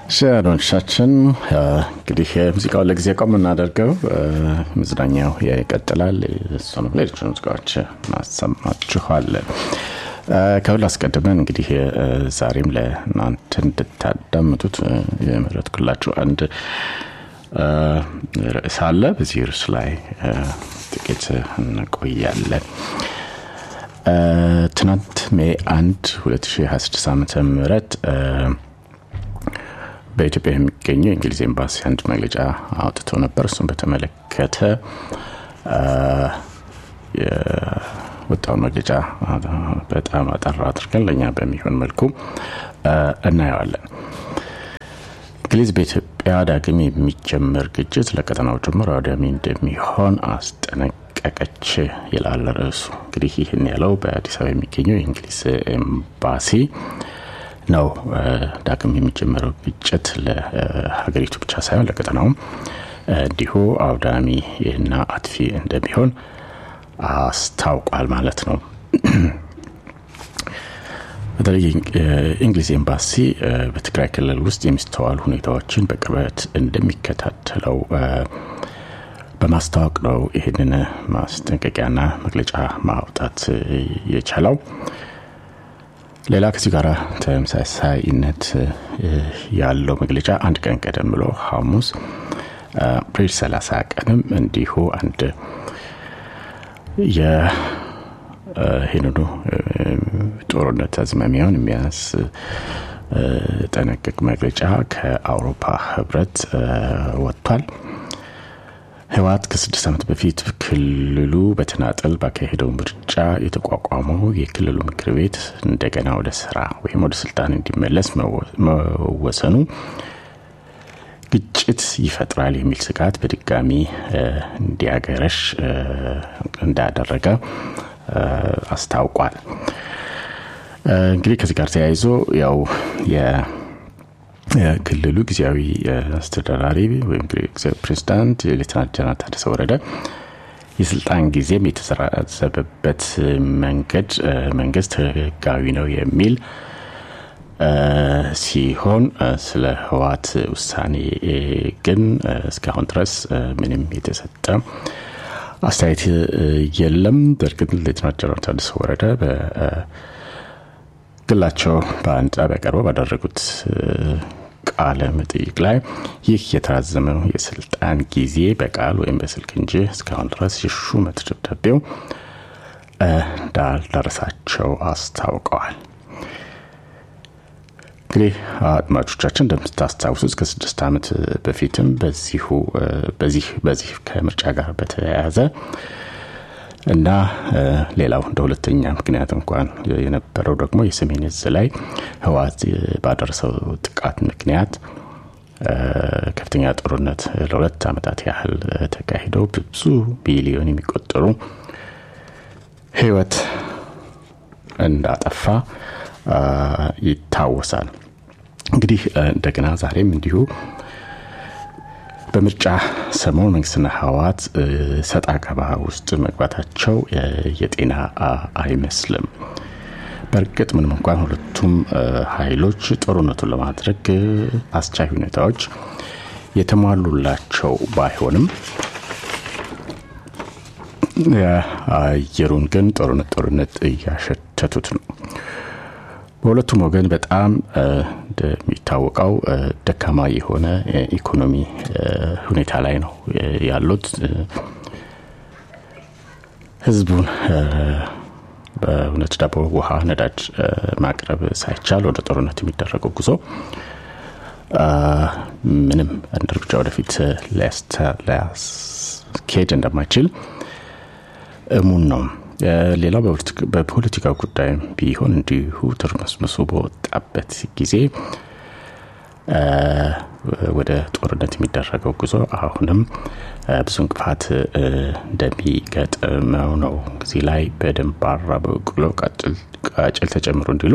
ሻዶንሻችን እንግዲህ ሙዚቃውን ለጊዜ ቆም እናደርገው መዝናኛው ይቀጥላል እሱንም ሌሎች ሙዚቃዎች ማሰማችኋለን ከሁሉ አስቀድመን እንግዲህ ዛሬም ለእናንተ እንድታዳምጡት የመረጥኩላችሁ አንድ ርዕስ አለ በዚህ ርዕስ ላይ ጥቂት እንቆያለን ትናንት ሜ 1 2026 ዓ ም በኢትዮጵያ የሚገኘው የእንግሊዝ ኤምባሲ አንድ መግለጫ አውጥተው ነበር እሱም በተመለከተ የወጣውን መግለጫ በጣም አጠራ አድርገን ለእኛ በሚሆን መልኩ እናየዋለን እንግሊዝ በኢትዮጵያ ዳግም የሚጀመር ግጭት ለቀጠናው ጭምር አውዳሚ እንደሚሆን አስጠነቀቀች ይላል ርዕሱ እንግዲህ ይህን ያለው በአዲስ አበባ የሚገኘው የእንግሊዝ ኤምባሲ ነው ዳግም የሚጀመረው ግጭት ለሀገሪቱ ብቻ ሳይሆን ለቀጠናውም እንዲሁ አውዳሚ እና አጥፊ እንደሚሆን አስታውቋል ማለት ነው በተለይ የእንግሊዝ ኤምባሲ በትግራይ ክልል ውስጥ የሚስተዋሉ ሁኔታዎችን በቅርበት እንደሚከታተለው በማስታወቅ ነው ይህንን ማስጠንቀቂያና መግለጫ ማውጣት የቻለው ሌላ ከዚህ ጋር ተመሳሳይነት ያለው መግለጫ አንድ ቀን ቀደም ብሎ ሐሙስ አፕሪል 30 ቀንም እንዲሁ አንድ ይህንኑ ጦርነት አዝማሚያውን የሚያስጠነቅቅ መግለጫ ከአውሮፓ ህብረት ወጥቷል ህወሀት ከስድስት ዓመት በፊት ክልሉ በተናጠል ባካሄደው ምርጫ የተቋቋመው የክልሉ ምክር ቤት እንደገና ወደ ስራ ወይም ወደ ስልጣን እንዲመለስ መወሰኑ ግጭት ይፈጥራል የሚል ስጋት በድጋሚ እንዲያገረሽ እንዳደረገ አስታውቋል እንግዲህ ከዚህ ጋር ተያይዞ ያው የክልሉ ጊዜያዊ አስተዳዳሪ ወይም ፕሬዚዳንት ሌትናንት ጀነራል ታደሰ ወረደ የስልጣን ጊዜም የተሰራዘበበት መንገድ መንግስት ህጋዊ ነው የሚል ሲሆን ስለ ህዋት ውሳኔ ግን እስካሁን ድረስ ምንም የተሰጠ አስተያየት የለም በእርግጥ ሌትናንት ጀነራል ታደሰ ወረደ በግላቸው በአንድ ጣቢያ ቀርበው ባደረጉት ቃለ መጠይቅ ላይ ይህ የተራዘመው የስልጣን ጊዜ በቃል ወይም በስልክ እንጂ እስካሁን ድረስ የሹመት ደብዳቤው እንዳልደረሳቸው አስታውቀዋል እንግዲህ አድማጮቻችን እንደምታስታውሱት ከስድስት ዓመት በፊትም በዚሁ በዚህ በዚህ ከምርጫ ጋር በተያያዘ እና ሌላው እንደ ሁለተኛ ምክንያት እንኳን የነበረው ደግሞ የሰሜን እዝ ላይ ህወት ባደረሰው ጥቃት ምክንያት ከፍተኛ ጦርነት ለሁለት ዓመታት ያህል ተካሂደው ብዙ ቢሊዮን የሚቆጠሩ ህይወት እንዳጠፋ ይታወሳል እንግዲህ እንደገና ዛሬም እንዲሁ በምርጫ ሰሞን መንግስትና ህወት ሰጣ ገባ ውስጥ መግባታቸው የጤና አይመስልም በእርግጥ ምንም እንኳን ሁለቱም ኃይሎች ጦርነቱን ለማድረግ አስቻይ ሁኔታዎች የተሟሉላቸው ባይሆንም የአየሩን ግን ጦርነት ጦርነት እያሸተቱት ነው በሁለቱም ወገን በጣም እንደሚታወቀው ደካማ የሆነ ኢኮኖሚ ሁኔታ ላይ ነው ያሉት ህዝቡን በእውነት ዳቦ ውሃ ነዳጅ ማቅረብ ሳይቻል ወደ ጦርነት የሚደረገው ጉዞ ምንም አንድ እርምጃ ወደፊት ሊያስኬድ እንደማይችል እሙን ነው ሌላው በፖለቲካ ጉዳይ ቢሆን እንዲሁ ትርመስምሱ በወጣበት ጊዜ ወደ ጦርነት የሚደረገው ጉዞ አሁንም ብዙ እንቅፋት እንደሚገጥመው ነው እዚህ ላይ በደንባራ በቅሎ ቃጭል ተጨምሮ እንዲሉ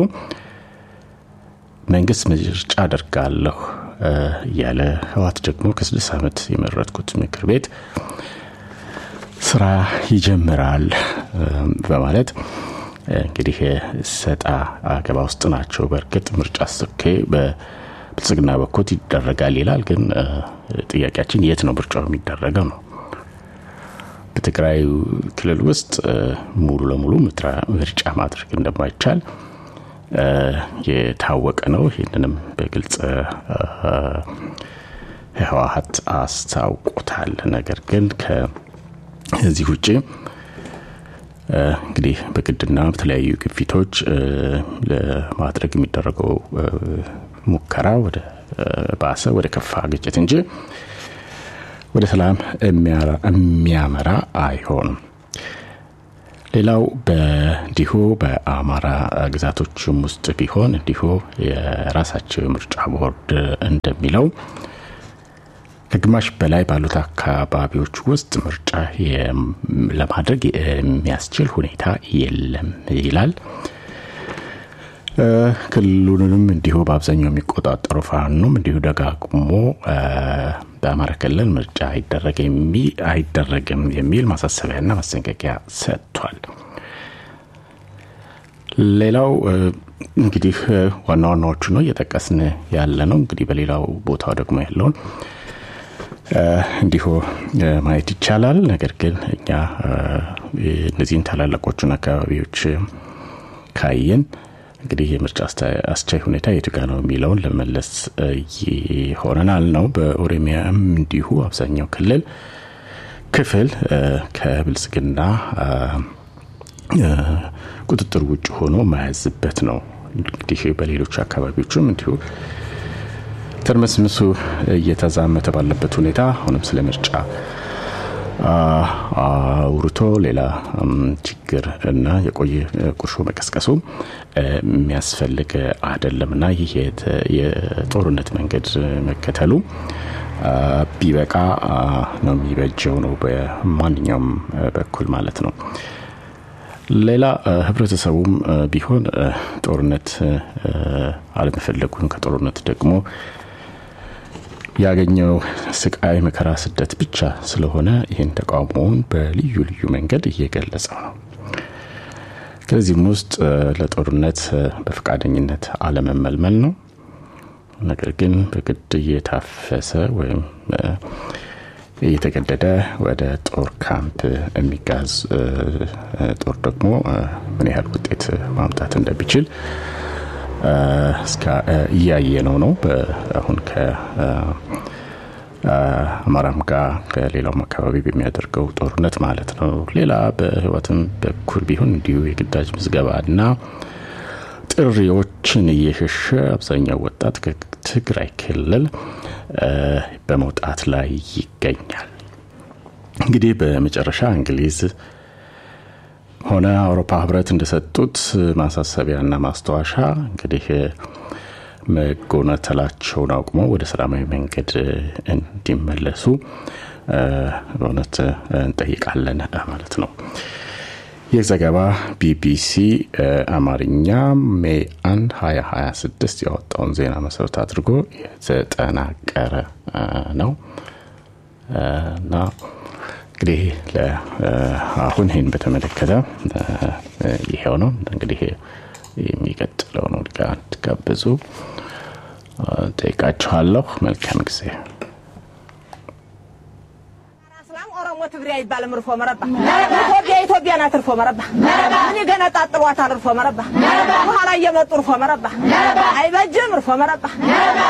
መንግስት ምርጫ አደርጋለሁ እያለ ህዋት ደግሞ ከስድስት ዓመት የመረጥኩት ምክር ቤት ስራ ይጀምራል በማለት እንግዲህ ሰጣ አገባ ውስጥ ናቸው በእርግጥ ምርጫ ስኬ ብልጽግና በኩል ይደረጋል ይላል። ግን ጥያቄያችን የት ነው ምርጫው የሚደረገው ነው። በትግራይ ክልል ውስጥ ሙሉ ለሙሉ ምርጫ ማድረግ እንደማይቻል የታወቀ ነው። ይህንንም በግልጽ ህወሀት አስታውቆታል። ነገር ግን ከዚህ ውጭ እንግዲህ በግድና በተለያዩ ግፊቶች ለማድረግ የሚደረገው ሙከራ ወደ ባሰ ወደ ከፋ ግጭት እንጂ ወደ ሰላም የሚያመራ አይሆንም። ሌላው በእንዲሁ በአማራ ግዛቶችም ውስጥ ቢሆን እንዲሁ የራሳቸው የምርጫ ቦርድ እንደሚለው ከግማሽ በላይ ባሉት አካባቢዎች ውስጥ ምርጫ ለማድረግ የሚያስችል ሁኔታ የለም ይላል። ክልሉንም እንዲሁ በአብዛኛው የሚቆጣጠሩ ፋኖም እንዲሁ ደጋግሞ በአማራ ክልል ምርጫ አይደረግም የሚል ማሳሰቢያና ማስጠንቀቂያ ሰጥቷል። ሌላው እንግዲህ ዋና ዋናዎቹ ነው እየጠቀስን ያለ ነው። እንግዲህ በሌላው ቦታው ደግሞ ያለውን እንዲሁ ማየት ይቻላል። ነገር ግን እኛ እነዚህን ታላላቆቹን አካባቢዎች ካየን እንግዲህ የምርጫ አስቻይ ሁኔታ የቱ ጋ ነው የሚለውን ለመለስ ይሆነናል ነው። በኦሮሚያም እንዲሁ አብዛኛው ክልል ክፍል ከብልጽግና ቁጥጥር ውጭ ሆኖ ማያዝበት ነው። እንግዲህ በሌሎች አካባቢዎችም እንዲሁ ትርምስምሱ እየተዛመተ ባለበት ሁኔታ አሁንም ስለ ምርጫ አውርቶ ሌላ ችግር እና የቆየ ቁርሾ መቀስቀሱ የሚያስፈልግ አይደለም እና ይህ የጦርነት መንገድ መከተሉ ቢበቃ ነው የሚበጀው ነው በማንኛውም በኩል ማለት ነው። ሌላ ህብረተሰቡም ቢሆን ጦርነት አለመፈለጉን ከጦርነት ደግሞ ያገኘው ስቃይ፣ መከራ፣ ስደት ብቻ ስለሆነ ይህን ተቃውሞውን በልዩ ልዩ መንገድ እየገለጸው ነው። ከዚህም ውስጥ ለጦርነት በፈቃደኝነት አለመመልመል ነው። ነገር ግን በግድ እየታፈሰ ወይም እየተገደደ ወደ ጦር ካምፕ የሚጋዝ ጦር ደግሞ ምን ያህል ውጤት ማምጣት እንደሚችል እያየ ነው ነው አሁን ከአማራም ጋር ከሌላውም አካባቢ በሚያደርገው ጦርነት ማለት ነው። ሌላ በህይወትም በኩል ቢሆን እንዲሁ የግዳጅ ምዝገባና ጥሪዎችን እየሸሸ አብዛኛው ወጣት ከትግራይ ክልል በመውጣት ላይ ይገኛል። እንግዲህ በመጨረሻ እንግሊዝ ሆነ አውሮፓ ህብረት እንደሰጡት ማሳሰቢያና ማስታወሻ እንግዲህ መጎናተላቸውን አቁመው ወደ ሰላማዊ መንገድ እንዲመለሱ በእውነት እንጠይቃለን ማለት ነው። ይህ ዘገባ ቢቢሲ አማርኛ ሜይ 1 2026 ያወጣውን ዜና መሰረት አድርጎ የተጠናቀረ ነው እና እንግዲህ አሁን ይህን በተመለከተ ይሄው ነው እንግዲህ የሚቀጥለውን ወድጋ እንድትጋብዙ ጠይቃችኋለሁ። መልካም ጊዜ። ኦሮሞ ትግሬ አይባልም። እርፎ መረባ ኢትዮጵያ ኢትዮጵያ ናት። እርፎ መረባ እኔ ገና ጣጥሏታል። እርፎ መረባ በኋላ እየመጡ እርፎ መረባ አይበጅም። እርፎ መረባ